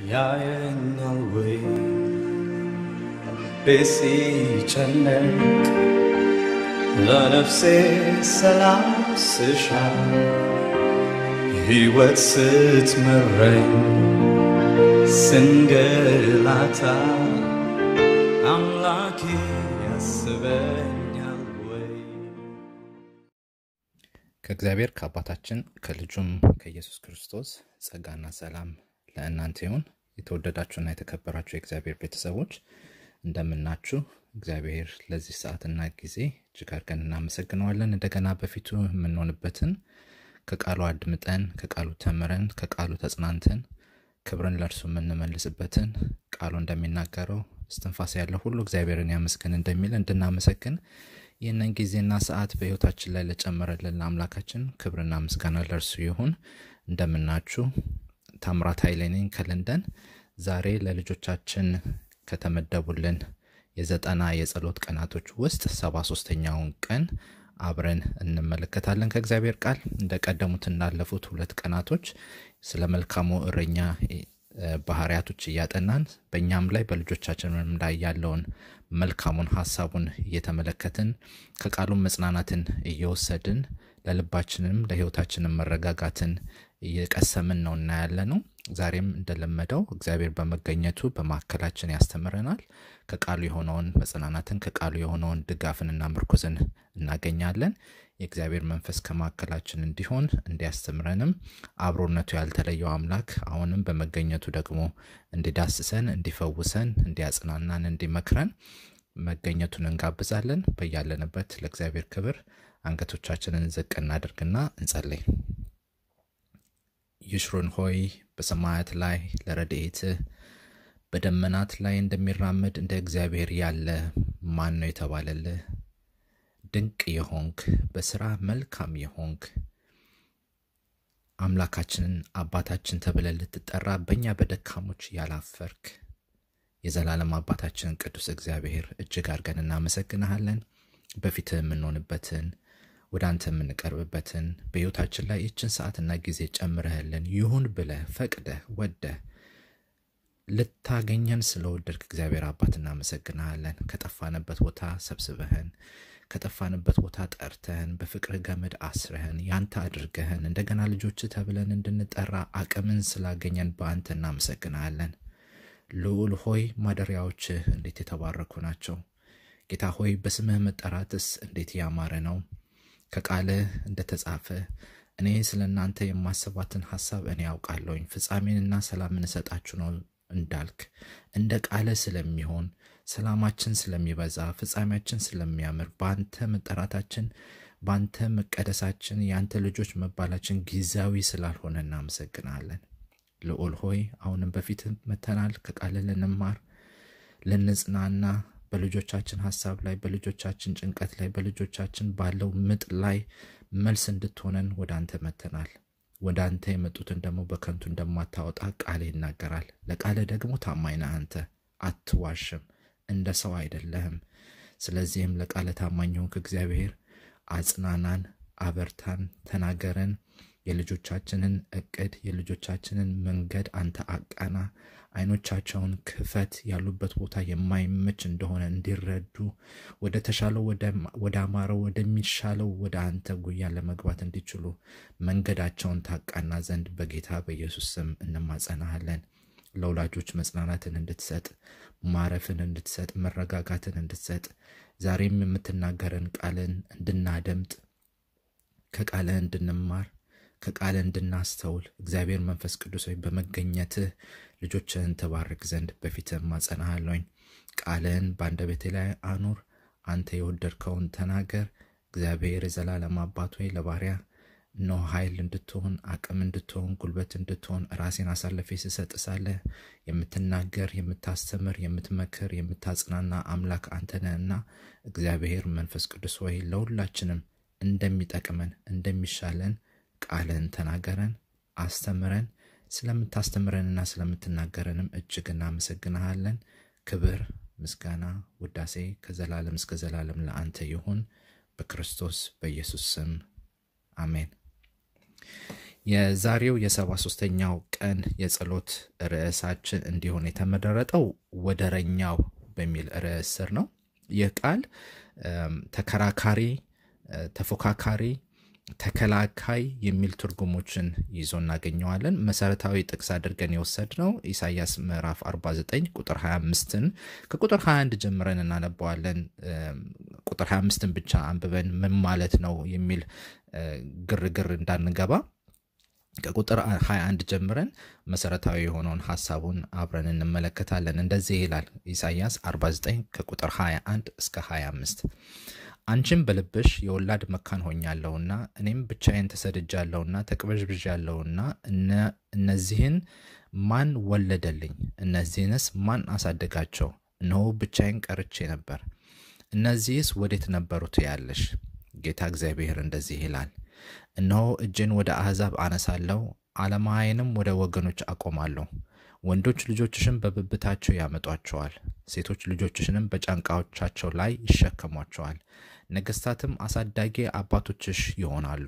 ያየኛል ወይ ቤት ሲጨነቅ ለነፍሴ ሰላም ስሻ ሕይወት ስትመረኝ ስንገላታ አምላኬ ያስበኛል ወይ ከእግዚአብሔር ከአባታችን ከልጁም ከኢየሱስ ክርስቶስ ጸጋና ሰላም ለእናንተ ይሁን። የተወደዳችሁና የተከበራችሁ የእግዚአብሔር ቤተሰቦች እንደምናችሁ። እግዚአብሔር ለዚህ ሰዓትና ጊዜ እጅግ አድርገን እናመሰግነዋለን። እንደገና በፊቱ የምንሆንበትን ከቃሉ አድምጠን ከቃሉ ተምረን ከቃሉ ተጽናንተን ክብርን ለእርሱ የምንመልስበትን ቃሉ እንደሚናገረው እስትንፋስ ያለው ሁሉ እግዚአብሔርን ያመስግን እንደሚል እንድናመሰግን ይህንን ጊዜና ሰዓት በሕይወታችን ላይ ለጨመረልን ለአምላካችን ክብርና ምስጋና ለእርሱ ይሁን። እንደምናችሁ ታምራት ኃይሌ ነኝ ከለንደን። ዛሬ ለልጆቻችን ከተመደቡልን የዘጠና የጸሎት ቀናቶች ውስጥ ሰባ ሶስተኛውን ቀን አብረን እንመለከታለን ከእግዚአብሔር ቃል እንደቀደሙት እንዳለፉት ሁለት ቀናቶች ስለ መልካሙ እረኛ እ፣ ባህሪያቶች እያጠናን በእኛም ላይ በልጆቻችንም ላይ ያለውን መልካሙን ሀሳቡን እየተመለከትን ከቃሉም መጽናናትን እየወሰድን ለልባችንም ለሕይወታችንም መረጋጋትን እየቀሰምን ነው እና ያለ ነው። ዛሬም እንደለመደው እግዚአብሔር በመገኘቱ በማዕከላችን ያስተምረናል። ከቃሉ የሆነውን መጽናናትን ከቃሉ የሆነውን ድጋፍንና ምርኩዝን እናገኛለን። የእግዚአብሔር መንፈስ ከማዕከላችን እንዲሆን እንዲያስተምረንም አብሮነቱ ያልተለየው አምላክ አሁንም በመገኘቱ ደግሞ እንዲዳስሰን፣ እንዲፈውሰን፣ እንዲያጽናናን፣ እንዲመክረን መገኘቱን እንጋብዛለን። በያለንበት ለእግዚአብሔር ክብር አንገቶቻችንን ዝቅ እናድርግና እንጸልይ። ይሽሩን ሆይ በሰማያት ላይ ለረድኤትህ በደመናት ላይ እንደሚራመድ እንደ እግዚአብሔር ያለ ማን ነው የተባለልህ? ድንቅ የሆንክ በስራ መልካም የሆንክ አምላካችንን አባታችን ተብለን ልትጠራ በእኛ በደካሞች ያላፈርክ የዘላለም አባታችን ቅዱስ እግዚአብሔር እጅግ አድርገን እናመሰግንሃለን። በፊትህ የምንሆንበትን ወደ አንተ የምንቀርብበትን በሕይወታችን ላይ ይችን ሰዓትና ጊዜ ጨምረህልን ይሁን ብለህ ፈቅደህ ወደህ ልታገኘን ስለወደድክ እግዚአብሔር አባት እናመሰግንሃለን። ከጠፋንበት ቦታ ሰብስበህን ከጠፋንበት ቦታ ጠርተህን በፍቅርህ ገመድ አስረህን ያንተ አድርገህን እንደገና ልጆች ተብለን እንድንጠራ አቅምን ስላገኘን በአንተ እናመሰግንሃለን። ልዑል ሆይ ማደሪያዎችህ እንዴት የተባረኩ ናቸው። ጌታ ሆይ በስምህ መጠራትስ እንዴት ያማረ ነው። ከቃልህ እንደተጻፈ እኔ ስለ እናንተ የማስባትን ሐሳብ እኔ ያውቃለሁኝ ፍጻሜንና ሰላምን እሰጣችሁ ነው እንዳልክ እንደ ቃለ ስለሚሆን ሰላማችን ስለሚበዛ ፍጻሜያችን ስለሚያምር በአንተ መጠራታችን በአንተ መቀደሳችን የአንተ ልጆች መባላችን ጊዜያዊ ስላልሆነ እናመሰግናለን። ልዑል ሆይ አሁንም በፊት መተናል ከቃል ልንማር ልንጽናና በልጆቻችን ሀሳብ ላይ በልጆቻችን ጭንቀት ላይ በልጆቻችን ባለው ምጥ ላይ መልስ እንድትሆነን ወደ አንተ መተናል። ወደ አንተ የመጡትን ደግሞ በከንቱ እንደማታወጣ ቃል ይናገራል። ለቃል ደግሞ ታማኝ ነህ አንተ አትዋሽም፣ እንደ ሰው አይደለህም። ስለዚህም ለቃለ ታማኝ ሆንክ እግዚአብሔር አጽናናን፣ አበርታን፣ ተናገረን። የልጆቻችንን እቅድ የልጆቻችንን መንገድ አንተ አቃና። አይኖቻቸውን ክፈት፣ ያሉበት ቦታ የማይመች እንደሆነ እንዲረዱ ወደ ተሻለው ወደ አማረው ወደሚሻለው ወደ አንተ ጉያ ለመግባት እንዲችሉ መንገዳቸውን ታቃና ዘንድ በጌታ በኢየሱስ ስም እንማጸናሃለን። ለወላጆች መጽናናትን እንድትሰጥ ማረፍን እንድትሰጥ መረጋጋትን እንድትሰጥ ዛሬም የምትናገረን ቃልን እንድናደምጥ ከቃልህ እንድንማር ከቃል እንድናስተውል እግዚአብሔር መንፈስ ቅዱስ ሆይ በመገኘትህ ልጆችህን ተባርክ ዘንድ በፊትህ ማጸናሃለኝ። ቃልህን በአንደበቴ ላይ አኑር። አንተ የወደድከውን ተናገር። እግዚአብሔር የዘላለም አባት ሆይ ለባሪያ እነሆ ኃይል እንድትሆን አቅም እንድትሆን ጉልበት እንድትሆን ራሴን አሳልፌ ስሰጥ ሳለህ የምትናገር የምታስተምር የምትመክር የምታጽናና አምላክ አንተ ነህና እግዚአብሔር መንፈስ ቅዱስ ሆይ ለሁላችንም እንደሚጠቅመን እንደሚሻለን ቃልን ተናገረን፣ አስተምረን። ስለምታስተምረንና ስለምትናገረንም እጅግ እናመሰግንሃለን። ክብር፣ ምስጋና፣ ውዳሴ ከዘላለም እስከ ዘላለም ለአንተ ይሁን በክርስቶስ በኢየሱስ ስም አሜን። የዛሬው የሰባ ሶስተኛው ቀን የጸሎት ርዕሳችን እንዲሆን የተመረጠው ወደረኛው በሚል ርዕስ ስር ነው። ይህ ቃል ተከራካሪ፣ ተፎካካሪ፣ ተከላካይ የሚል ትርጉሞችን ይዞ እናገኘዋለን። መሰረታዊ ጥቅስ አድርገን የወሰድነው ኢሳያስ ምዕራፍ 49 ቁጥር 25ን ከቁጥር 21 ጀምረን እናነባዋለን። ቁጥር 25ን ብቻ አንብበን ምን ማለት ነው የሚል ግርግር እንዳንገባ ከቁጥር 21 ጀምረን መሰረታዊ የሆነውን ሀሳቡን አብረን እንመለከታለን። እንደዚህ ይላል ኢሳያስ 49 ከቁጥር 21 እስከ 25 አንቺም በልብሽ የወላድ መካን ሆኛለሁና እኔም ብቻዬን ተሰድጃለሁና ተቅበዥብዣለሁና እነዚህን ማን ወለደልኝ? እነዚህንስ ማን አሳደጋቸው? እነሆ ብቻዬን ቀርቼ ነበር። እነዚህስ ወዴት ነበሩ ትያለሽ? ጌታ እግዚአብሔር እንደዚህ ይላል እነሆ እጄን ወደ አሕዛብ አነሳለሁ፣ ዓለማዊንም ወደ ወገኖች አቆማለሁ። ወንዶች ልጆችሽን በብብታቸው ያመጧቸዋል፣ ሴቶች ልጆችሽንም በጫንቃዎቻቸው ላይ ይሸከሟቸዋል። ነገሥታትም አሳዳጊ አባቶችሽ ይሆናሉ፣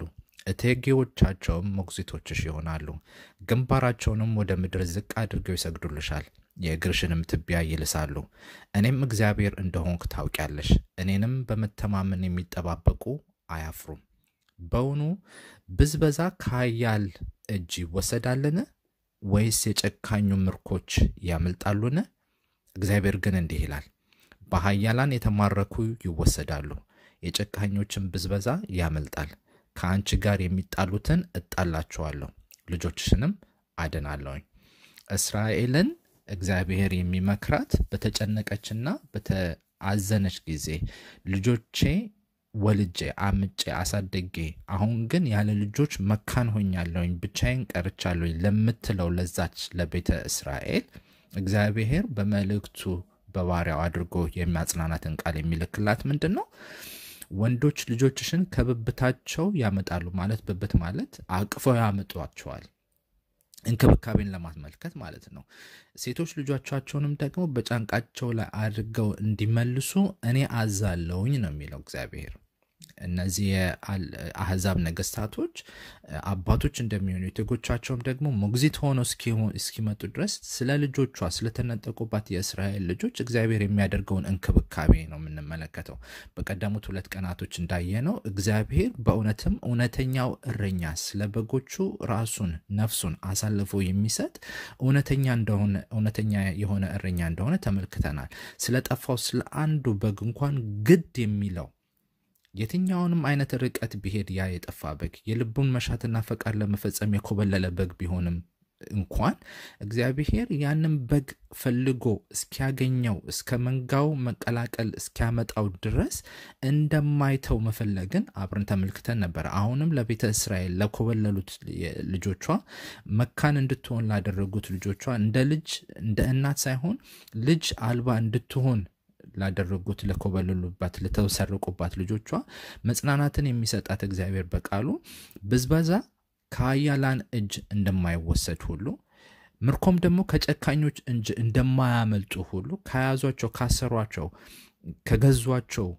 እቴጌዎቻቸውም ሞግዚቶችሽ ይሆናሉ። ግንባራቸውንም ወደ ምድር ዝቅ አድርገው ይሰግዱልሻል፣ የእግርሽንም ትቢያ ይልሳሉ። እኔም እግዚአብሔር እንደሆንክ ታውቂያለሽ። እኔንም በመተማመን የሚጠባበቁ አያፍሩም። በውኑ ብዝበዛ ከኃያል እጅ ይወሰዳልን? ወይስ የጨካኙ ምርኮች ያመልጣሉን? እግዚአብሔር ግን እንዲህ ይላል፣ በኃያላን የተማረኩ ይወሰዳሉ፣ የጨካኞችን ብዝበዛ ያመልጣል። ከአንቺ ጋር የሚጣሉትን እጣላቸዋለሁ፣ ልጆችሽንም አድናለሁኝ። እስራኤልን እግዚአብሔር የሚመክራት በተጨነቀችና በተአዘነች ጊዜ ልጆቼ ወልጄ አምጬ አሳደጌ አሁን ግን ያለ ልጆች መካን ሆኛለሁኝ ብቻዬን ቀርቻለሁኝ ለምትለው ለዛች ለቤተ እስራኤል እግዚአብሔር በመልእክቱ በባሪያው አድርጎ የሚያጽናናትን ቃል የሚልክላት ምንድን ነው? ወንዶች ልጆችሽን ከብብታቸው ያመጣሉ ማለት ብብት ማለት አቅፈው ያመጧቸዋል። እንክብካቤን ለማስመልከት ማለት ነው። ሴቶች ልጆቻቸውንም ደግሞ በጫንቃቸው ላይ አድርገው እንዲመልሱ እኔ አዛለሁኝ ነው የሚለው እግዚአብሔር። እነዚህ የአህዛብ ነገስታቶች አባቶች እንደሚሆኑ የቴጎቻቸውም ደግሞ ሞግዚት ሆነው እስኪመጡ ድረስ ስለ ልጆቿ ስለተነጠቁባት የእስራኤል ልጆች እግዚአብሔር የሚያደርገውን እንክብካቤ ነው የምንመለከተው። በቀደሙት ሁለት ቀናቶች እንዳየነው እግዚአብሔር በእውነትም እውነተኛው እረኛ ስለ በጎቹ ራሱን ነፍሱን አሳልፎ የሚሰጥ እውነተኛ እንደሆነ እውነተኛ የሆነ እረኛ እንደሆነ ተመልክተናል። ስለጠፋው ስለ አንዱ በግ እንኳን ግድ የሚለው የትኛውንም አይነት ርቀት ቢሄድ ያ የጠፋ በግ የልቡን መሻትና ፈቃድ ለመፈጸም የኮበለለ በግ ቢሆንም እንኳን እግዚአብሔር ያንን በግ ፈልጎ እስኪያገኘው እስከ መንጋው መቀላቀል እስኪያመጣው ድረስ እንደማይተው መፈለግን አብረን ተመልክተን ነበር። አሁንም ለቤተ እስራኤል ለኮበለሉት ልጆቿ መካን እንድትሆን ላደረጉት ልጆቿ እንደ ልጅ እንደ እናት ሳይሆን ልጅ አልባ እንድትሆን ላደረጉት ለኮበለሉባት ለተሰርቁባት ልጆቿ መጽናናትን የሚሰጣት እግዚአብሔር በቃሉ ብዝበዛ ከኃያላን እጅ እንደማይወሰድ ሁሉ ምርኮም ደግሞ ከጨካኞች እጅ እንደማያመልጡ ሁሉ ከያዟቸው፣ ካሰሯቸው፣ ከገዟቸው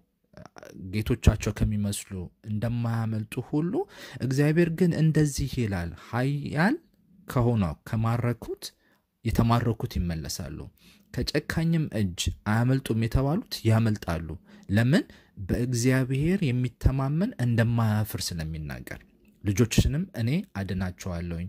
ጌቶቻቸው ከሚመስሉ እንደማያመልጡ ሁሉ እግዚአብሔር ግን እንደዚህ ይላል፣ ኃያል ከሆነው ከማረኩት የተማረኩት ይመለሳሉ ከጨካኝም እጅ አያመልጡም የተባሉት ያመልጣሉ። ለምን? በእግዚአብሔር የሚተማመን እንደማያፍር ስለሚናገር ልጆችንም እኔ አድናቸዋለሁኝ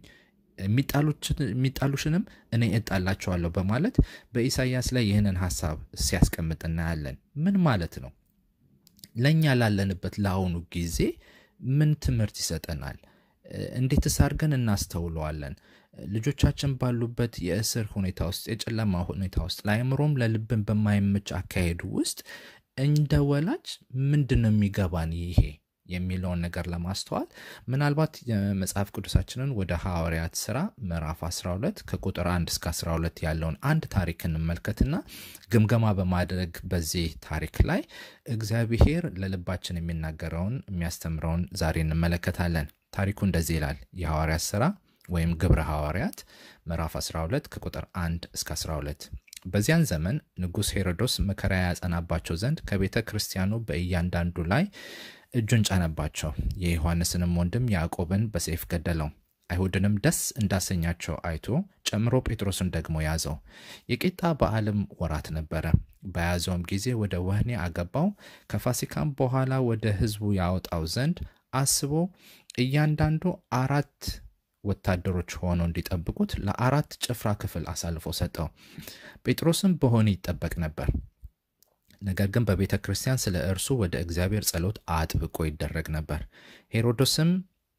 የሚጣሉሽንም እኔ እጣላቸዋለሁ በማለት በኢሳይያስ ላይ ይህንን ሀሳብ ሲያስቀምጥ እናያለን። ምን ማለት ነው? ለእኛ ላለንበት ለአሁኑ ጊዜ ምን ትምህርት ይሰጠናል? እንዴትስ አድርገን እናስተውለዋለን? ልጆቻችን ባሉበት የእስር ሁኔታ ውስጥ የጨለማ ሁኔታ ውስጥ ለአእምሮም ለልብን በማይመች አካሄዱ ውስጥ እንደ ወላጅ ምንድን ነው የሚገባን ይሄ የሚለውን ነገር ለማስተዋል ምናልባት የመጽሐፍ ቅዱሳችንን ወደ ሐዋርያት ስራ ምዕራፍ 12 ከቁጥር 1 እስከ 12 ያለውን አንድ ታሪክ እንመልከትና ግምገማ በማድረግ በዚህ ታሪክ ላይ እግዚአብሔር ለልባችን የሚናገረውን የሚያስተምረውን ዛሬ እንመለከታለን። ታሪኩ እንደዚህ ይላል። የሐዋርያት ስራ ወይም ግብረ ሐዋርያት ምዕራፍ 12 ከቁጥር 1 እስከ 12 በዚያን ዘመን ንጉሥ ሄሮዶስ መከራ ያጸናባቸው ዘንድ ከቤተ ክርስቲያኑ በእያንዳንዱ ላይ እጁን ጫነባቸው። የዮሐንስንም ወንድም ያዕቆብን በሰይፍ ገደለው። አይሁድንም ደስ እንዳሰኛቸው አይቶ ጨምሮ ጴጥሮስን ደግሞ ያዘው። የቂጣ በዓልም ወራት ነበረ። በያዘውም ጊዜ ወደ ወህኒ አገባው። ከፋሲካም በኋላ ወደ ሕዝቡ ያወጣው ዘንድ አስቦ እያንዳንዱ አራት ወታደሮች ሆነው እንዲጠብቁት ለአራት ጭፍራ ክፍል አሳልፎ ሰጠው። ጴጥሮስም በወህኒ ይጠበቅ ነበር። ነገር ግን በቤተ ክርስቲያን ስለ እርሱ ወደ እግዚአብሔር ጸሎት አጥብቆ ይደረግ ነበር። ሄሮዶስም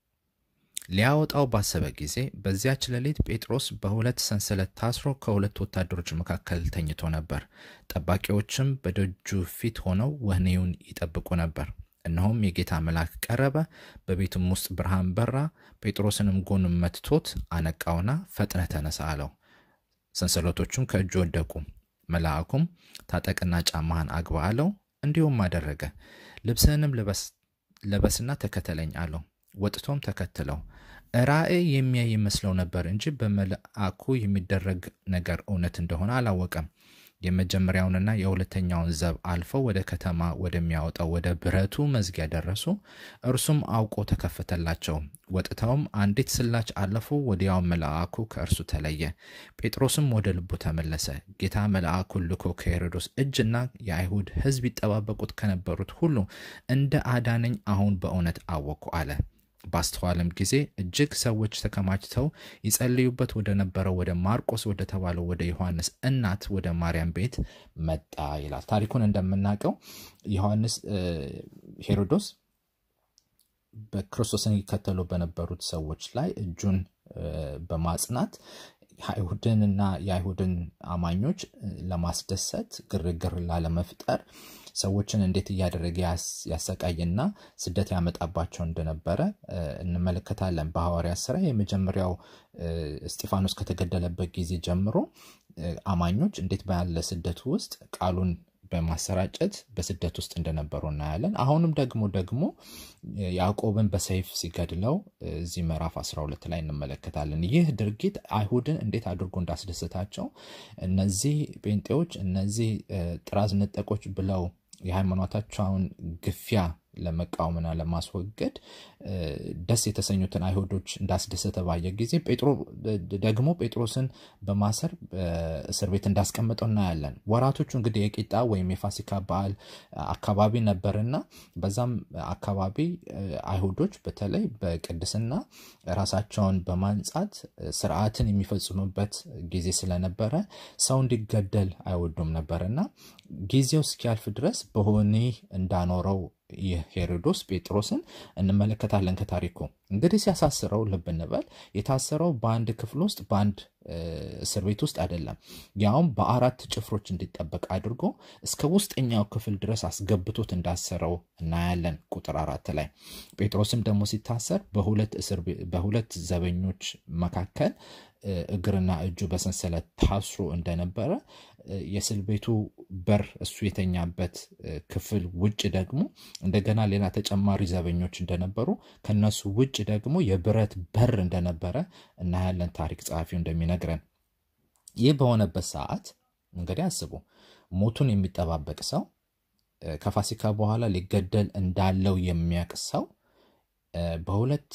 ሊያወጣው ባሰበ ጊዜ በዚያች ሌሊት ጴጥሮስ በሁለት ሰንሰለት ታስሮ ከሁለት ወታደሮች መካከል ተኝቶ ነበር። ጠባቂዎችም በደጁ ፊት ሆነው ወህኒውን ይጠብቁ ነበር። እነሆም የጌታ መልአክ ቀረበ፣ በቤቱም ውስጥ ብርሃን በራ። ጴጥሮስንም ጎኑን መትቶት አነቃውና ፈጥነህ ተነሳ አለው። ሰንሰለቶቹም ከእጁ ወደቁ። መልአኩም ታጠቅና ጫማህን አግባ አለው። እንዲሁም አደረገ። ልብስህንም ልበስና ተከተለኝ አለው። ወጥቶም ተከትለው ራእይ የሚያይ ይመስለው ነበር እንጂ በመልአኩ የሚደረግ ነገር እውነት እንደሆነ አላወቀም። የመጀመሪያውንና የሁለተኛውን ዘብ አልፈው ወደ ከተማ ወደሚያወጣው ወደ ብረቱ መዝጊያ ደረሱ። እርሱም አውቆ ተከፈተላቸው። ወጥተውም አንዲት ስላች አለፉ። ወዲያው መልአኩ ከእርሱ ተለየ። ጴጥሮስም ወደ ልቡ ተመለሰ። ጌታ መልአኩን ልኮ ከሄሮዶስ እጅና የአይሁድ ሕዝብ ይጠባበቁት ከነበሩት ሁሉ እንደ አዳነኝ አሁን በእውነት አወቅኩ አለ። ባስተዋለም ጊዜ እጅግ ሰዎች ተከማችተው ይጸልዩበት ወደ ነበረው ወደ ማርቆስ ወደ ተባለው ወደ ዮሐንስ እናት ወደ ማርያም ቤት መጣ ይላል። ታሪኩን እንደምናውቀው ዮሐንስ ሄሮዶስ በክርስቶስን ይከተሉ በነበሩት ሰዎች ላይ እጁን በማጽናት አይሁድንና የአይሁድን አማኞች ለማስደሰት ግርግር ላለመፍጠር ሰዎችን እንዴት እያደረገ ያሰቃይና ስደት ያመጣባቸው እንደነበረ እንመለከታለን። በሐዋርያት ስራ የመጀመሪያው እስጢፋኖስ ከተገደለበት ጊዜ ጀምሮ አማኞች እንዴት ባለ ስደት ውስጥ ቃሉን በማሰራጨት በስደት ውስጥ እንደነበሩ እናያለን። አሁንም ደግሞ ደግሞ ያዕቆብን በሰይፍ ሲገድለው እዚህ ምዕራፍ 12 ላይ እንመለከታለን። ይህ ድርጊት አይሁድን እንዴት አድርጎ እንዳስደሰታቸው እነዚህ ጴንጤዎች እነዚህ ጥራዝ ነጠቆች ብለው የሃይማኖታቸውን ግፊያ ለመቃወምና ለማስወገድ ደስ የተሰኙትን አይሁዶች እንዳስደሰተ ባየ ጊዜ ደግሞ ጴጥሮስን በማሰር እስር ቤት እንዳስቀምጠው እናያለን። ወራቶቹ እንግዲህ የቂጣ ወይም የፋሲካ በዓል አካባቢ ነበርና በዛም አካባቢ አይሁዶች በተለይ በቅድስና ራሳቸውን በማንጻት ስርዓትን የሚፈጽሙበት ጊዜ ስለነበረ ሰው እንዲገደል አይወዱም ነበርና ጊዜው እስኪያልፍ ድረስ በወህኒ እንዳኖረው ይህ ሄሮዶስ ጴጥሮስን እንመለከታለን። ከታሪኩ እንግዲህ ሲያሳስረው ልብ እንበል የታሰረው በአንድ ክፍል ውስጥ በአንድ እስር ቤት ውስጥ አይደለም። ያውም በአራት ጭፍሮች እንዲጠበቅ አድርጎ እስከ ውስጠኛው ክፍል ድረስ አስገብቶት እንዳሰረው እናያለን። ቁጥር አራት ላይ ጴጥሮስም ደግሞ ሲታሰር በሁለት ዘበኞች መካከል እግርና እጁ በሰንሰለት ታስሮ እንደነበረ የእስር ቤቱ በር እሱ የተኛበት ክፍል ውጭ ደግሞ እንደገና ሌላ ተጨማሪ ዘበኞች እንደነበሩ ከነሱ ውጭ ደግሞ የብረት በር እንደነበረ እናያለን። ታሪክ ጸሐፊው እንደሚነግረን ይህ በሆነበት ሰዓት እንግዲህ አስቡ፣ ሞቱን የሚጠባበቅ ሰው ከፋሲካ በኋላ ሊገደል እንዳለው የሚያውቅ ሰው በሁለት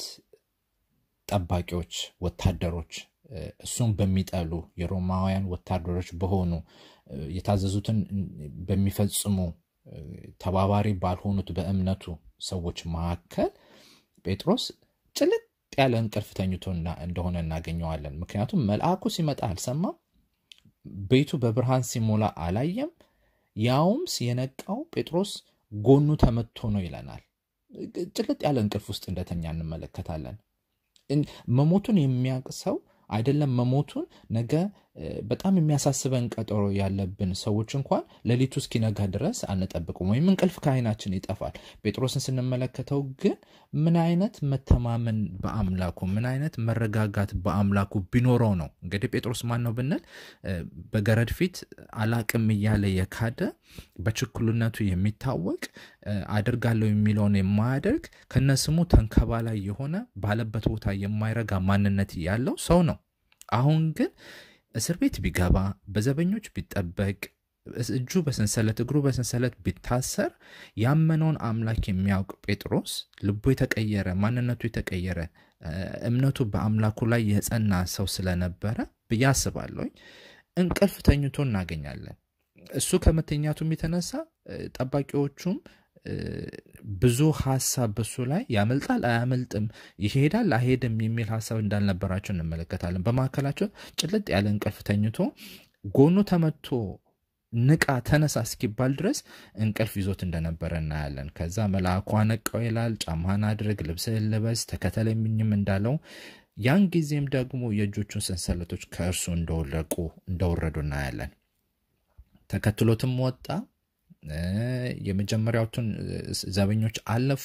ጠባቂዎች ወታደሮች እሱን በሚጠሉ የሮማውያን ወታደሮች በሆኑ የታዘዙትን በሚፈጽሙ ተባባሪ ባልሆኑት በእምነቱ ሰዎች መካከል ጴጥሮስ ጭልጥ ያለ እንቅልፍ ተኝቶ እንደሆነ እናገኘዋለን። ምክንያቱም መልአኩ ሲመጣ አልሰማም፣ ቤቱ በብርሃን ሲሞላ አላየም። ያውም የነቃው ጴጥሮስ ጎኑ ተመቶ ነው ይለናል። ጭልጥ ያለ እንቅልፍ ውስጥ እንደተኛ እንመለከታለን። መሞቱን የሚያውቅ ሰው አይደለም መሞቱን ነገ በጣም የሚያሳስበን ቀጠሮ ያለብን ሰዎች እንኳን ሌሊቱ እስኪነጋ ድረስ አንጠብቅም፣ ወይም እንቅልፍ ከዓይናችን ይጠፋል። ጴጥሮስን ስንመለከተው ግን ምን አይነት መተማመን በአምላኩ ምን አይነት መረጋጋት በአምላኩ ቢኖረው ነው። እንግዲህ ጴጥሮስ ማን ነው ብንል በገረድ ፊት አላቅም እያለ የካደ በችኩልነቱ የሚታወቅ አደርጋለሁ የሚለውን የማያደርግ ከነስሙ ተንከባላይ የሆነ ባለበት ቦታ የማይረጋ ማንነት ያለው ሰው ነው። አሁን ግን እስር ቤት ቢገባ በዘበኞች ቢጠበቅ እጁ በሰንሰለት እግሩ በሰንሰለት ቢታሰር ያመነውን አምላክ የሚያውቅ ጴጥሮስ ልቡ የተቀየረ ማንነቱ የተቀየረ እምነቱ በአምላኩ ላይ የጸና ሰው ስለነበረ ብዬ አስባለሁኝ እንቅልፍ ተኝቶ እናገኛለን። እሱ ከመተኛቱም የተነሳ ጠባቂዎቹም ብዙ ሀሳብ በሱ ላይ ያመልጣል አያመልጥም፣ ይሄዳል አይሄድም የሚል ሀሳብ እንዳልነበራቸው እንመለከታለን። በመካከላቸው ጭልጥ ያለ እንቅልፍ ተኝቶ ጎኑ ተመቶ ንቃ ተነሳ እስኪባል ድረስ እንቅልፍ ይዞት እንደነበረ እናያለን። ከዛ መልአኩ አነቃው ይላል። ጫማህን አድርግ፣ ልብስህን ልበስ፣ ተከተለኝም እንዳለው ያን ጊዜም ደግሞ የእጆቹን ሰንሰለቶች ከእርሱ እንደወለቁ እንደወረዱ እናያለን። ተከትሎትም ወጣ። የመጀመሪያዎቹን ዘበኞች አለፉ።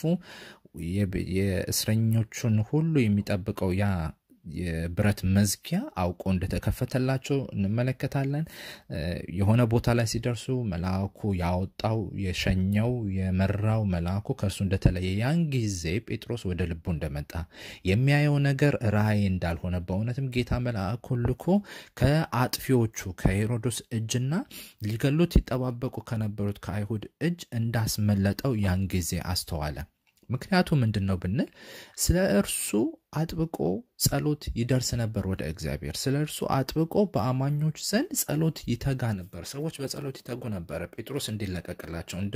የእስረኞቹን ሁሉ የሚጠብቀው ያ የብረት መዝጊያ አውቆ እንደተከፈተላቸው እንመለከታለን። የሆነ ቦታ ላይ ሲደርሱ መልአኩ ያወጣው የሸኘው የመራው መልአኩ ከእርሱ እንደተለየ ያን ጊዜ ጴጥሮስ ወደ ልቡ እንደመጣ የሚያየው ነገር ራእይ እንዳልሆነ በእውነትም ጌታ መልአኩን ልኮ ከአጥፊዎቹ ከሄሮዶስ እጅና ሊገሉት ይጠባበቁ ከነበሩት ከአይሁድ እጅ እንዳስመለጠው ያን ጊዜ አስተዋለ። ምክንያቱ ምንድን ነው ብንል ስለ እርሱ አጥብቆ ጸሎት ይደርስ ነበር ወደ እግዚአብሔር። ስለ እርሱ አጥብቆ በአማኞች ዘንድ ጸሎት ይተጋ ነበር። ሰዎች በጸሎት ይተጉ ነበረ ጴጥሮስ እንዲለቀቅላቸው፣ እንደ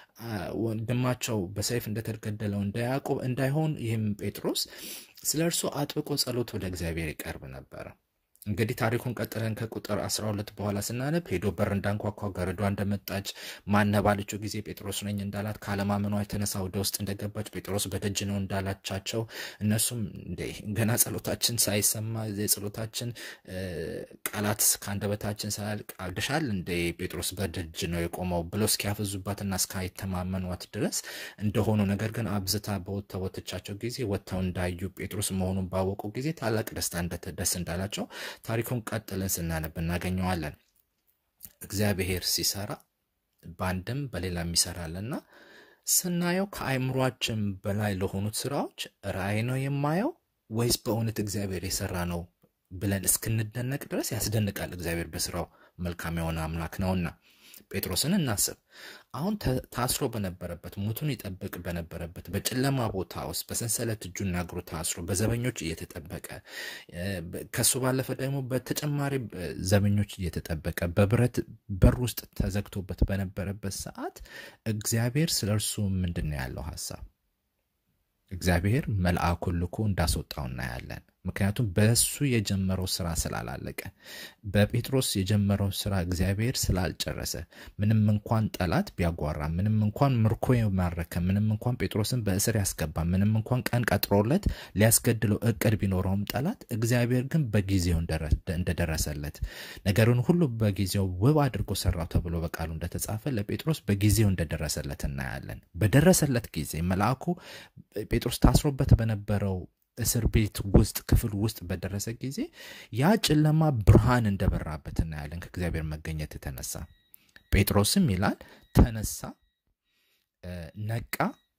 ወንድማቸው በሰይፍ እንደተገደለው እንደ ያዕቆብ እንዳይሆን ይህም ጴጥሮስ ስለ እርሱ አጥብቆ ጸሎት ወደ እግዚአብሔር ይቀርብ ነበረ። እንግዲህ ታሪኩን ቀጥለን ከቁጥር 12 በኋላ ስናነብ ሄዶ በር እንዳንኳኳ ገረዷ እንደመጣች ማነ ባለችው ጊዜ ጴጥሮስ ነኝ እንዳላት ካለማመኗ የተነሳ ወደ ውስጥ እንደገባች ጴጥሮስ በደጅ ነው እንዳላቻቸው እነሱም ገና ጸሎታችን ሳይሰማ የጸሎታችን ቃላት ከአንደበታችን ሳያልቅ አብድሻል እንደ ጴጥሮስ በደጅ ነው የቆመው ብለው እስኪያፈዙባትና እስካይተማመኗት ድረስ እንደሆኑ ነገር ግን አብዝታ በወተወተቻቸው ጊዜ ወጥተው እንዳዩ ጴጥሮስ መሆኑን ባወቁ ጊዜ ታላቅ ደስታ ደስ እንዳላቸው ታሪኩን ቀጥለን ስናነብ እናገኘዋለን። እግዚአብሔር ሲሰራ በአንድም በሌላም ይሰራልና ስናየው ከአይምሯችን በላይ ለሆኑት ስራዎች ራእይ ነው የማየው ወይስ በእውነት እግዚአብሔር የሰራ ነው ብለን እስክንደነቅ ድረስ ያስደንቃል። እግዚአብሔር በስራው መልካም የሆነ አምላክ ነውና ጴጥሮስን እናስብ። አሁን ታስሮ በነበረበት ሙቱን ይጠብቅ በነበረበት በጨለማ ቦታ ውስጥ በሰንሰለት እጁና እግሩ ታስሮ በዘበኞች እየተጠበቀ ከሱ ባለፈ ደግሞ በተጨማሪ ዘበኞች እየተጠበቀ በብረት በር ውስጥ ተዘግቶበት በነበረበት ሰዓት እግዚአብሔር ስለ እርሱ ምንድን ነው ያለው ሀሳብ? እግዚአብሔር መልአኩን ልኮ እንዳስወጣው እናያለን። ምክንያቱም በእሱ የጀመረው ስራ ስላላለቀ በጴጥሮስ የጀመረው ስራ እግዚአብሔር ስላልጨረሰ ምንም እንኳን ጠላት ቢያጓራ፣ ምንም እንኳን ምርኮ የማረከ፣ ምንም እንኳን ጴጥሮስን በእስር ያስገባ፣ ምንም እንኳን ቀን ቀጥሮለት ሊያስገድለው እቅድ ቢኖረውም ጠላት እግዚአብሔር ግን በጊዜው እንደደረሰለት ነገሩን ሁሉ በጊዜው ውብ አድርጎ ሰራው ተብሎ በቃሉ እንደተጻፈ ለጴጥሮስ በጊዜው እንደደረሰለት እናያለን። በደረሰለት ጊዜ መልአኩ ጴጥሮስ ታስሮበት በነበረው እስር ቤት ውስጥ ክፍል ውስጥ በደረሰ ጊዜ ያ ጨለማ ብርሃን እንደበራበት እናያለን። ከእግዚአብሔር መገኘት የተነሳ ጴጥሮስም ይላል ተነሳ፣ ነቃ።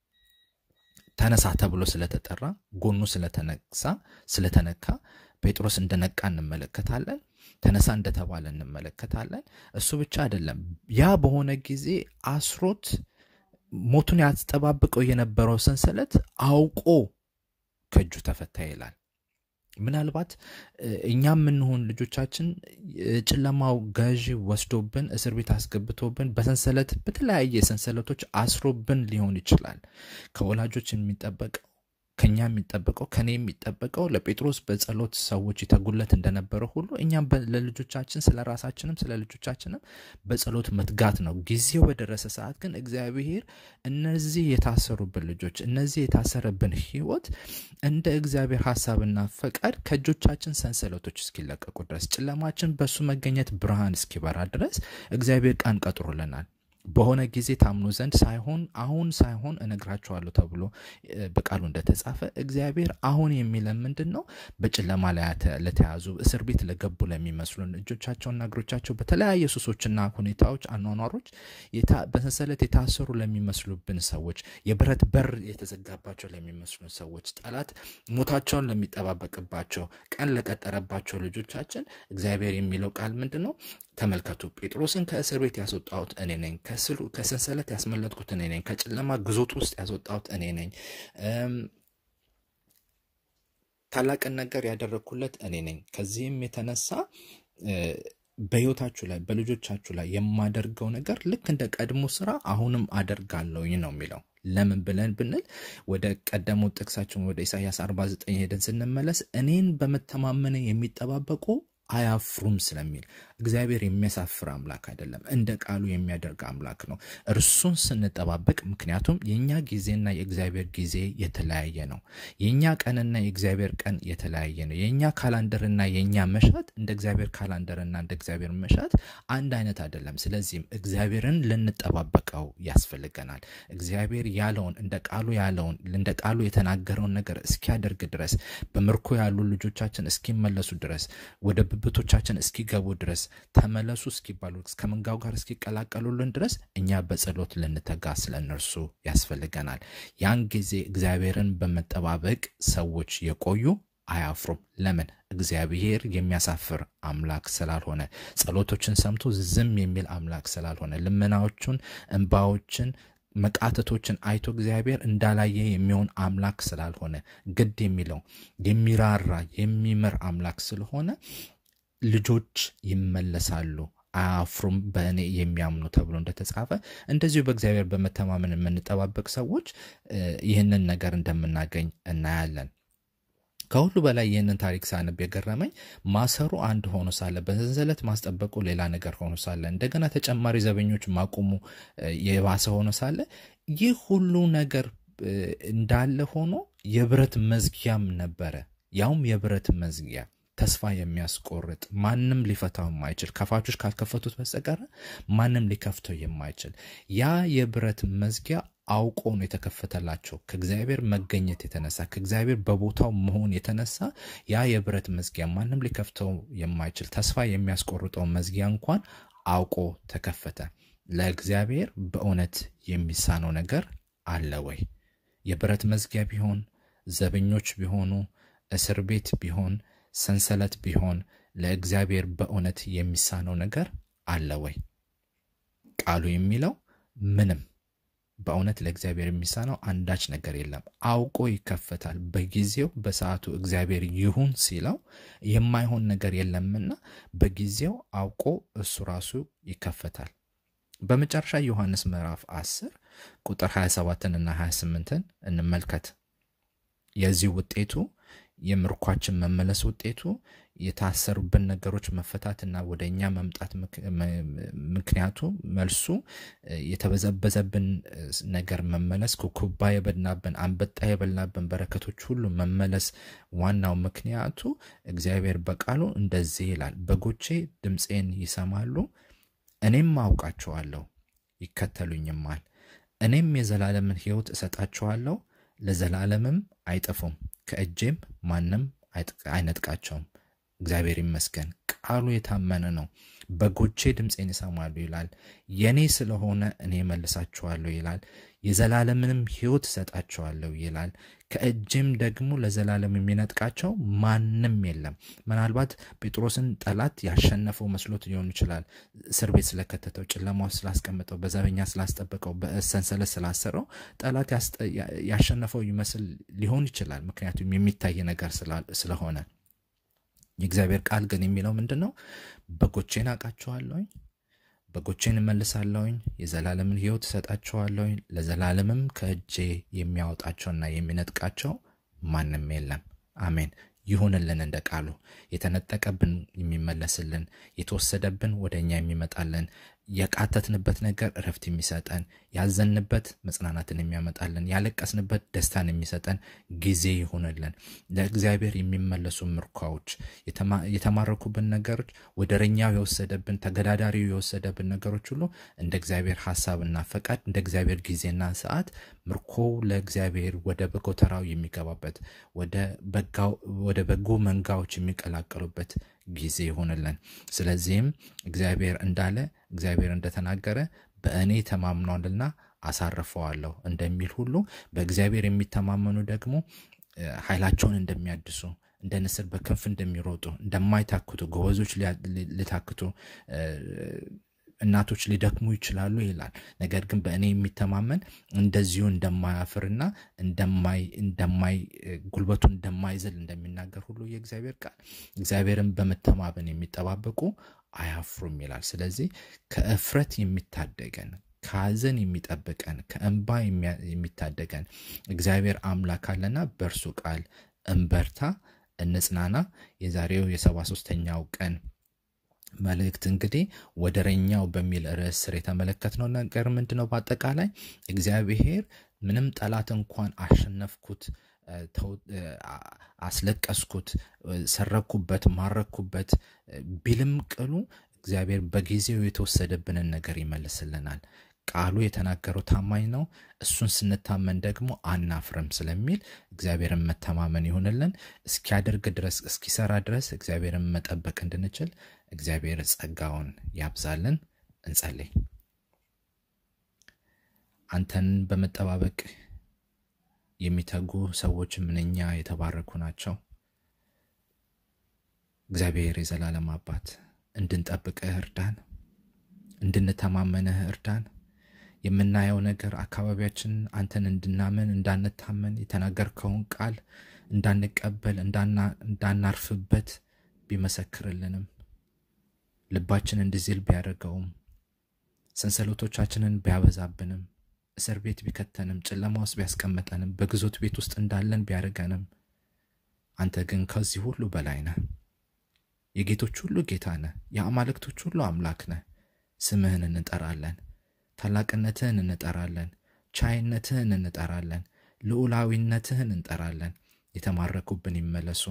ተነሳ ተብሎ ስለተጠራ ጎኑ ስለተነሳ ስለተነካ ጴጥሮስ እንደነቃ እንመለከታለን። ተነሳ እንደተባለ እንመለከታለን። እሱ ብቻ አይደለም። ያ በሆነ ጊዜ አስሮት ሞቱን ያስጠባብቀው የነበረው ሰንሰለት አውቆ ከእጁ ተፈታ ይላል። ምናልባት እኛ የምንሆን ልጆቻችን ጨለማው ገዢ ወስዶብን እስር ቤት አስገብቶብን በሰንሰለት በተለያየ ሰንሰለቶች አስሮብን ሊሆን ይችላል። ከወላጆች የሚጠበቀው ከኛ የሚጠበቀው ከኔ የሚጠበቀው ለጴጥሮስ በጸሎት ሰዎች ይተጉለት እንደነበረ ሁሉ እኛም ለልጆቻችን ስለ ራሳችንም ስለ ልጆቻችንም በጸሎት መትጋት ነው። ጊዜው በደረሰ ሰዓት ግን እግዚአብሔር እነዚህ የታሰሩብን ልጆች እነዚህ የታሰረብን ሕይወት እንደ እግዚአብሔር ሀሳብና ፈቃድ ከእጆቻችን ሰንሰለቶች እስኪለቀቁ ድረስ ጨለማችን በእሱ መገኘት ብርሃን እስኪበራ ድረስ እግዚአብሔር ቀን ቀጥሮልናል። በሆነ ጊዜ ታምኑ ዘንድ ሳይሆን አሁን ሳይሆን እነግራችኋለሁ ተብሎ በቃሉ እንደተጻፈ እግዚአብሔር አሁን የሚለን ምንድን ነው? በጨለማ ላይ ለተያዙ እስር ቤት ለገቡ ለሚመስሉን እጆቻቸውና እግሮቻቸው በተለያየ ሱሶችና ሁኔታዎች፣ አኗኗሮች በሰንሰለት የታሰሩ ለሚመስሉብን ሰዎች፣ የብረት በር የተዘጋባቸው ለሚመስሉን ሰዎች፣ ጠላት ሞታቸውን ለሚጠባበቅባቸው፣ ቀን ለቀጠረባቸው ልጆቻችን እግዚአብሔር የሚለው ቃል ምንድን ነው? ተመልከቱ ጴጥሮስን ከእስር ቤት ያስወጣሁት እኔ ነኝ። ከሰንሰለት ያስመለጥኩት እኔ ነኝ። ከጨለማ ግዞት ውስጥ ያስወጣሁት እኔ ነኝ። ታላቅን ነገር ያደረግኩለት እኔ ነኝ። ከዚህም የተነሳ በሕይወታችሁ ላይ በልጆቻችሁ ላይ የማደርገው ነገር ልክ እንደ ቀድሞ ስራ አሁንም አደርጋለሁኝ ነው የሚለው። ለምን ብለን ብንል ወደ ቀደመው ጥቅሳችን ወደ ኢሳያስ 49 ሄደን ስንመለስ እኔን በመተማመን የሚጠባበቁ አያፍሩም ስለሚል እግዚአብሔር የሚያሳፍር አምላክ አይደለም፣ እንደ ቃሉ የሚያደርግ አምላክ ነው። እርሱን ስንጠባበቅ፣ ምክንያቱም የእኛ ጊዜና የእግዚአብሔር ጊዜ የተለያየ ነው። የእኛ ቀንና የእግዚአብሔር ቀን የተለያየ ነው። የእኛ ካላንደርና የእኛ መሻት እንደ እግዚአብሔር ካላንደርና እንደ እግዚአብሔር መሻት አንድ አይነት አይደለም። ስለዚህም እግዚአብሔርን ልንጠባበቀው ያስፈልገናል። እግዚአብሔር ያለውን እንደ ቃሉ ያለውን እንደ ቃሉ የተናገረውን ነገር እስኪያደርግ ድረስ በምርኮ ያሉ ልጆቻችን እስኪመለሱ ድረስ ወደ ብብቶቻችን እስኪገቡ ድረስ ተመለሱ እስኪባሉ ከመንጋው ጋር እስኪቀላቀሉልን ድረስ እኛ በጸሎት ልንተጋ ስለ እነርሱ ያስፈልገናል። ያን ጊዜ እግዚአብሔርን በመጠባበቅ ሰዎች የቆዩ አያፍሩም። ለምን? እግዚአብሔር የሚያሳፍር አምላክ ስላልሆነ፣ ጸሎቶችን ሰምቶ ዝም የሚል አምላክ ስላልሆነ፣ ልመናዎቹን፣ እንባዎችን መቃተቶችን አይቶ እግዚአብሔር እንዳላየ የሚሆን አምላክ ስላልሆነ ግድ የሚለው የሚራራ የሚምር አምላክ ስለሆነ ልጆች ይመለሳሉ አያፍሩም በእኔ የሚያምኑ ተብሎ እንደተጻፈ እንደዚሁ በእግዚአብሔር በመተማመን የምንጠባበቅ ሰዎች ይህንን ነገር እንደምናገኝ እናያለን። ከሁሉ በላይ ይህንን ታሪክ ሳነብ የገረመኝ ማሰሩ አንድ ሆኖ ሳለ በሰንሰለት ማስጠበቁ ሌላ ነገር ሆኖ ሳለ እንደገና ተጨማሪ ዘበኞች ማቆሙ የባሰ ሆኖ ሳለ ይህ ሁሉ ነገር እንዳለ ሆኖ የብረት መዝጊያም ነበረ። ያውም የብረት መዝጊያ ተስፋ የሚያስቆርጥ ማንም ሊፈታው የማይችል ከፋቾች ካልከፈቱት በስተቀር ማንም ሊከፍተው የማይችል ያ የብረት መዝጊያ አውቆ ነው የተከፈተላቸው። ከእግዚአብሔር መገኘት የተነሳ ከእግዚአብሔር በቦታው መሆን የተነሳ ያ የብረት መዝጊያ ማንም ሊከፍተው የማይችል ተስፋ የሚያስቆርጠው መዝጊያ እንኳን አውቆ ተከፈተ። ለእግዚአብሔር በእውነት የሚሳነው ነገር አለ ወይ? የብረት መዝጊያ ቢሆን፣ ዘበኞች ቢሆኑ፣ እስር ቤት ቢሆን፣ ሰንሰለት ቢሆን ለእግዚአብሔር በእውነት የሚሳነው ነገር አለ ወይ? ቃሉ የሚለው ምንም በእውነት ለእግዚአብሔር የሚሳነው አንዳች ነገር የለም። አውቆ ይከፈታል። በጊዜው በሰዓቱ እግዚአብሔር ይሁን ሲለው የማይሆን ነገር የለምና በጊዜው አውቆ እሱ ራሱ ይከፈታል። በመጨረሻ ዮሐንስ ምዕራፍ 10 ቁጥር 27ን እና 28ን እንመልከት። የዚህ ውጤቱ የምርኳችን መመለስ ውጤቱ የታሰሩብን ነገሮች መፈታትና ወደ እኛ መምጣት ምክንያቱ መልሱ የተበዘበዘብን ነገር መመለስ፣ ኩኩባ የበላብን አንበጣ የበላብን በረከቶች ሁሉ መመለስ ዋናው ምክንያቱ እግዚአብሔር በቃሉ እንደዚህ ይላል፣ በጎቼ ድምፄን ይሰማሉ፣ እኔም አውቃቸዋለሁ፣ ይከተሉኝማል። እኔም የዘላለምን ሕይወት እሰጣቸዋለሁ፣ ለዘላለምም አይጠፉም፣ ከእጄም ማንም አይነጥቃቸውም። እግዚአብሔር ይመስገን። ቃሉ የታመነ ነው። በጎቼ ድምፄን ይሰማሉ ይላል። የኔ ስለሆነ እኔ መልሳችኋለሁ ይላል። የዘላለምንም ሕይወት እሰጣቸዋለሁ ይላል። ከእጅም ደግሞ ለዘላለም የሚነጥቃቸው ማንም የለም። ምናልባት ጴጥሮስን ጠላት ያሸነፈው መስሎት ሊሆን ይችላል። እስር ቤት ስለከተተው፣ ጨለማ ውስጥ ስላስቀምጠው፣ በዘበኛ ስላስጠበቀው፣ በሰንሰለት ስላሰረው ጠላት ያሸነፈው ይመስል ሊሆን ይችላል። ምክንያቱም የሚታይ ነገር ስለሆነ የእግዚአብሔር ቃል ግን የሚለው ምንድን ነው? በጎቼን አውቃቸዋለሁኝ፣ በጎቼን እመልሳለሁኝ፣ የዘላለምን ሕይወት እሰጣቸዋለሁኝ፣ ለዘላለምም ከእጄ የሚያወጣቸውና የሚነጥቃቸው ማንም የለም። አሜን። ይሁንልን እንደ ቃሉ የተነጠቀብን የሚመለስልን፣ የተወሰደብን ወደ እኛ የሚመጣልን፣ የቃተትንበት ነገር እረፍት የሚሰጠን ያዘንበት መጽናናትን የሚያመጣልን ያለቀስንበት ደስታን የሚሰጠን ጊዜ ይሆንልን። ለእግዚአብሔር የሚመለሱ ምርኳዎች የተማረኩብን ነገሮች ወደረኛው የወሰደብን ተገዳዳሪው የወሰደብን ነገሮች ሁሉ እንደ እግዚአብሔር ሀሳብና ፈቃድ እንደ እግዚአብሔር ጊዜና ሰዓት ምርኮው ለእግዚአብሔር ወደ በጎተራው የሚገባበት ወደ በጎ መንጋዎች የሚቀላቀሉበት ጊዜ ይሆንልን። ስለዚህም እግዚአብሔር እንዳለ እግዚአብሔር እንደተናገረ በእኔ ተማምኗልና አሳርፈዋለሁ እንደሚል ሁሉ በእግዚአብሔር የሚተማመኑ ደግሞ ኃይላቸውን እንደሚያድሱ እንደ ንስር በክንፍ እንደሚሮጡ እንደማይታክቱ ጎበዞች ሊታክቱ እናቶች ሊደክሙ ይችላሉ ይላል። ነገር ግን በእኔ የሚተማመን እንደዚሁ እንደማያፍርና እንደማይ ጉልበቱን እንደማይዝል እንደሚናገር ሁሉ የእግዚአብሔር ቃል እግዚአብሔርን በመተማመን የሚጠባበቁ አያፍሩም ይላል። ስለዚህ ከእፍረት የሚታደገን ከሐዘን የሚጠብቀን ከእንባ የሚታደገን እግዚአብሔር አምላክ አለና በእርሱ ቃል እንበርታ፣ እንጽናና። የዛሬው የሰባ ሶስተኛው ቀን መልእክት እንግዲህ ወደረኛው በሚል ርዕስ ስር የተመለከትነው ነገር ምንድን ነው? በአጠቃላይ እግዚአብሔር ምንም ጠላት እንኳን አሸነፍኩት፣ አስለቀስኩት፣ ሰረኩበት፣ ማረኩበት ቢልም ቅሉ እግዚአብሔር በጊዜው የተወሰደብንን ነገር ይመልስልናል። ቃሉ የተናገረው ታማኝ ነው። እሱን ስንታመን ደግሞ አናፍርም ስለሚል እግዚአብሔርን መተማመን ይሁንልን። እስኪያደርግ ድረስ እስኪሰራ ድረስ እግዚአብሔርን መጠበቅ እንድንችል እግዚአብሔር ጸጋውን ያብዛልን። እንጸልይ። አንተን በመጠባበቅ የሚተጉ ሰዎች ምንኛ የተባረኩ ናቸው። እግዚአብሔር የዘላለም አባት እንድንጠብቅህ እርዳን፣ እንድንተማመንህ እርዳን። የምናየው ነገር አካባቢያችን አንተን እንድናምን እንዳንታመን የተናገርከውን ቃል እንዳንቀበል እንዳናርፍበት ቢመሰክርልንም ልባችን እንዲዝል ቢያደርገውም ሰንሰለቶቻችንን ቢያበዛብንም እስር ቤት ቢከተንም ጨለማ ውስጥ ቢያስቀመጠንም በግዞት ቤት ውስጥ እንዳለን ቢያደርገንም አንተ ግን ከዚህ ሁሉ በላይ ነህ። የጌቶች ሁሉ ጌታ ነህ። የአማልክቶች ሁሉ አምላክ ነህ። ስምህን እንጠራለን። ታላቅነትህን እንጠራለን። ቻይነትህን እንጠራለን። ልዑላዊነትህን እንጠራለን። የተማረኩብን ይመለሱ።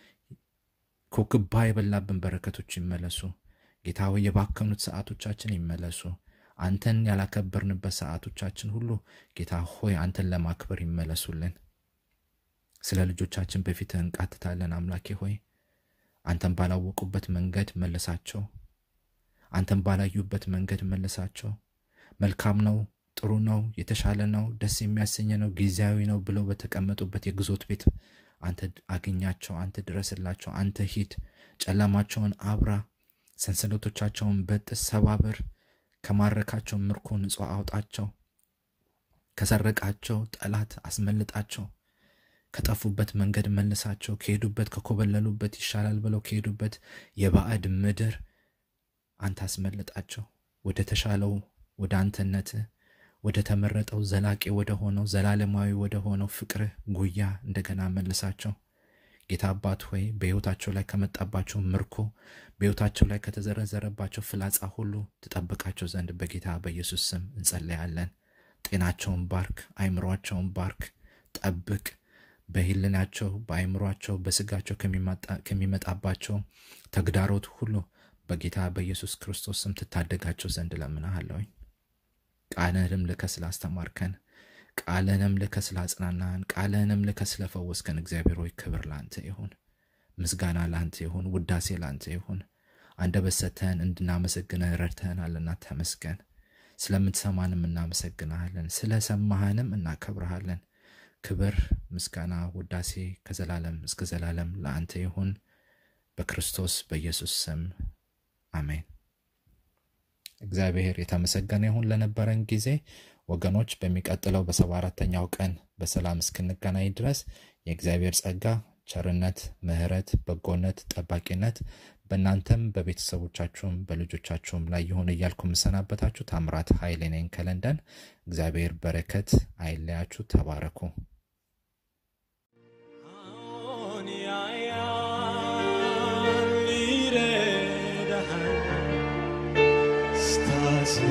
ኮክባ የበላብን በረከቶች ይመለሱ። ጌታ ሆይ የባከኑት ሰዓቶቻችን ይመለሱ። አንተን ያላከበርንበት ሰዓቶቻችን ሁሉ ጌታ ሆይ አንተን ለማክበር ይመለሱልን። ስለ ልጆቻችን በፊትህ እንቃትታለን። አምላኬ ሆይ አንተን ባላወቁበት መንገድ መልሳቸው። አንተን ባላዩበት መንገድ መልሳቸው። መልካም ነው፣ ጥሩ ነው፣ የተሻለ ነው፣ ደስ የሚያሰኘ ነው፣ ጊዜያዊ ነው ብለው በተቀመጡበት የግዞት ቤት አንተ አግኛቸው፣ አንተ ድረስላቸው፣ አንተ ሂድ፣ ጨለማቸውን አብራ፣ ሰንሰለቶቻቸውን በጥስ ሰባብር፣ ከማረካቸው ምርኮ ንጹሕ አውጣቸው፣ ከሰረቃቸው ጠላት አስመልጣቸው፣ ከጠፉበት መንገድ መልሳቸው፣ ከሄዱበት ከኮበለሉበት ይሻላል ብለው ከሄዱበት የባዕድ ምድር አንተ አስመልጣቸው፣ ወደ ተሻለው ወደ አንተነትህ ወደ ተመረጠው ዘላቂ ወደ ሆነው ዘላለማዊ ወደ ሆነው ፍቅርህ ጉያ እንደገና መልሳቸው። ጌታ አባት ሆይ በሕይወታቸው ላይ ከመጣባቸው ምርኮ በሕይወታቸው ላይ ከተዘረዘረባቸው ፍላጻ ሁሉ ትጠብቃቸው ዘንድ በጌታ በኢየሱስ ስም እንጸለያለን። ጤናቸውን ባርክ፣ አይምሯቸውን ባርክ፣ ጠብቅ። በህልናቸው በአይምሯቸው በስጋቸው ከሚመጣባቸው ተግዳሮት ሁሉ በጌታ በኢየሱስ ክርስቶስ ስም ትታደጋቸው ዘንድ ለምናሃለሁኝ። ቃልህንም ልከ ስላስተማርከን፣ ቃልህንም ልከ ስላጽናናህን፣ ቃልህንም ልከ ስለፈወስከን እግዚአብሔር ሆይ ክብር ለአንተ ይሁን፣ ምስጋና ለአንተ ይሁን፣ ውዳሴ ለአንተ ይሁን። አንደበት ሰጥተህን እንድናመሰግንህ ረድተህናልና ተመስገን። ስለምትሰማንም እናመሰግናሃለን፣ ስለሰማህንም እናከብረሃለን። ክብር፣ ምስጋና፣ ውዳሴ ከዘላለም እስከ ዘላለም ለአንተ ይሁን በክርስቶስ በኢየሱስ ስም አሜን። እግዚአብሔር የተመሰገነ ይሁን ለነበረን ጊዜ ወገኖች። በሚቀጥለው በሰባ አራተኛው ቀን በሰላም እስክንገናኝ ድረስ የእግዚአብሔር ጸጋ፣ ቸርነት፣ ምሕረት፣ በጎነት፣ ጠባቂነት በእናንተም በቤተሰቦቻችሁም በልጆቻችሁም ላይ ይሁን እያልኩ የምሰናበታችሁ ታምራት ኃይሌ ነኝ ከለንደን። እግዚአብሔር በረከት አይለያችሁ። ተባረኩ። አሁን ያያል ይረዳሃል ስታሳ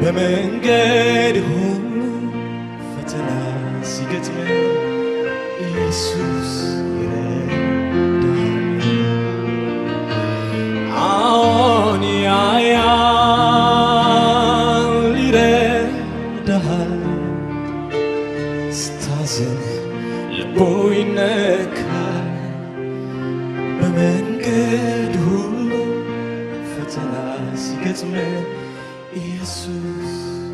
በመንገድ ሁሉ ፈተና ሲገጥም ኢየሱስ ይረዳሃል። አዎን ያያል ይረዳሃል። ስታዝን ልቦ ይነካል። በመንገድ ሁሉ ፈተና ሲገጥም ኢየሱስ